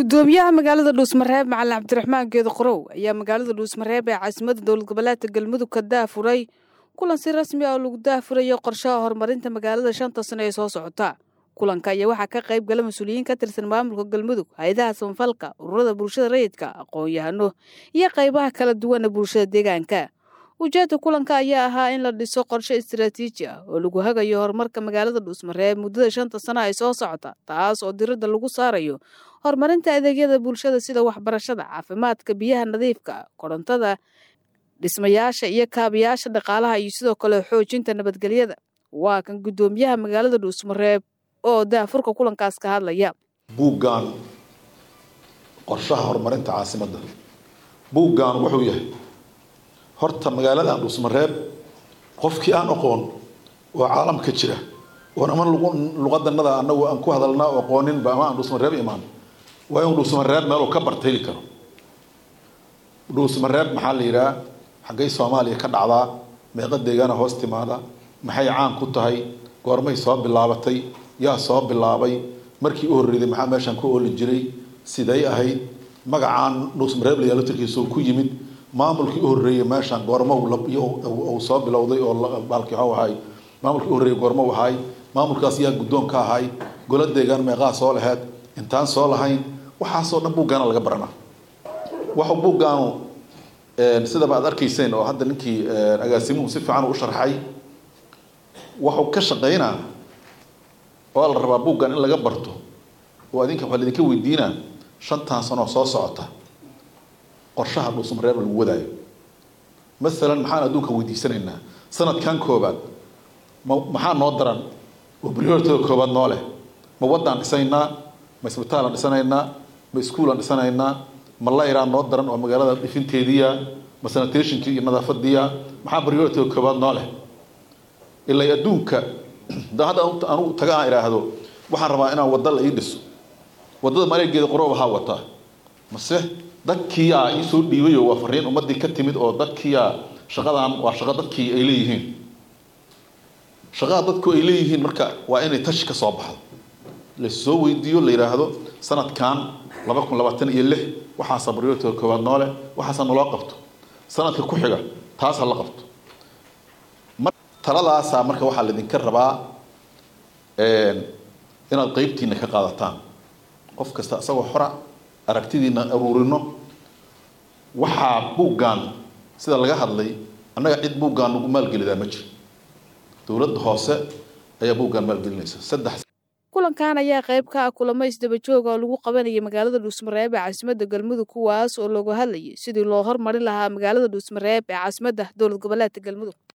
gudoomiyaha magaalada dhuusmareeb macalin cabdiraxmaan geedo qorow ayaa magaalada dhuusmareeb ee caasimada dowlad goboleedka galmudug ka daafuray kulan si rasmi ah oo lagu daafurayo qorshaha horumarinta magaalada shanta sano ee soo socota kulanka ayaa waxaa ka qayb gala mas-uuliyiin ka tirsan maamulka galmudug hay-adaha samafalka ururada bulshada rayidka aqoon-yahano iyo qaybaha kala duwana bulshada deegaanka ujeedka kulanka ayaa ahaa in la dhiso qorshe istaraatiiji ah oo lagu hagayo horumarka magaalada dhuusmareeb muddada shanta sano ay soo socota taas oo diradda lagu saarayo horumarinta adeegyada bulshada sida waxbarashada caafimaadka biyaha nadiifka korontada dhismayaasha iyo kaabayaasha dhaqaalaha iyo sidoo kale xoojinta nabadgelyada waa kan guddoomiyaha magaalada dhuusmareeb oo daafurka kulankaas ka hadlaya buuggan qorshaha horumarinta caasimadda buuggan wuxuu yahay horta magaaladan dhuusmareeb qofkii aan aqoon oo caalamka jira oon ama luqadanada anagu aan ku hadalnaa oo aqooninba ama aan dhuusmareeb imaan waa inuu dhuusmareeb meel uu ka bartayli karo dhuusmareeb maxaa la yidhaha xaggay soomaaliya ka dhacdaa meeqa deegaana hoos timaada maxay caan ku tahay goormay soo bilaabatay yaa soo bilaabay markii u horreeyday maxaa meeshaan ku ooli jiray siday ahayd magacaan dhuusmareeb la yaalo tirkiisa ku yimid maamulkii u horreeyay meeshaan goormo uu soo bilowday oo baalkii waxuu ahay maamulkii u horreeyay goormo u ahay maamulkaas yaa guddoon ka ahay golo deegaan meeqaa soo laheyd intaan soo lahayn waxaasoo dhan buuggaana laga baranaa waxu buuggaanu sidaba aad arkayseen oo hadda ninkii agaasimuhu si fiican u sharxay waxuu ka shaqaynaa oo la rabaa buuggan in laga barto oo adinka waxaa laidinka weydiinaa shantan sanoo soo socota qorshaha dhuusmareeb lagu wadaayo masalan maxaan adduunka weydiisanaynaa sanadkan koobaad ma maxaa noo daran oo prioritada koobaad noo leh ma waddaan dhisaynaa ma isbitaalaan dhisanaynaa ma iskuulaan dhisanaynaa ma layraan noo daran oo magaalada dhifinteediya ma sanitationkii iyo nadaafadiya maxaa prioritada koobaad noo leh ilaa adduunka da hadda anugu taga aan idhaahdo waxaan rabaa inaan wadda la ii dhiso waddada maleegeeda qoroob ahaa wataa mase dadkiiyaa iisoo dhiibayo waa fariin ummadii ka timid oo dadkiiyaa shaqadan waa shaqo dadkii ay leeyihiin shaqada dadku ay leeyihiin marka waa inay tashi ka soo baxdo lasoo weydiiyo la yidhaahdo sanadkan laba kun labaatan iyo lix waxaasa baryoortada koowaad noole waxaasa naloo qabto sanadka ku xiga taas ha la qabto taladaasaa marka waxaa laydinka rabaa inaad qeybtiina ka qaadataan qof kasta isagoo xora aragtidiina aruurino waxaa buuggan sida laga hadlay annaga cid buuggan nagu maalgelidaa ma jiro dowladda hoose ayaa buuggan maalgelinaysa saddex kulankan ayaa qayb ka ah kulamo isdaba jooga oo lagu qabanayay magaalada dhuusmareeb ee caasimadda galmudug kuwaas oo looga hadlayay sidii loo hormarin lahaa magaalada dhuusmareeb ee caasimadda dowlad goboleedka galmudug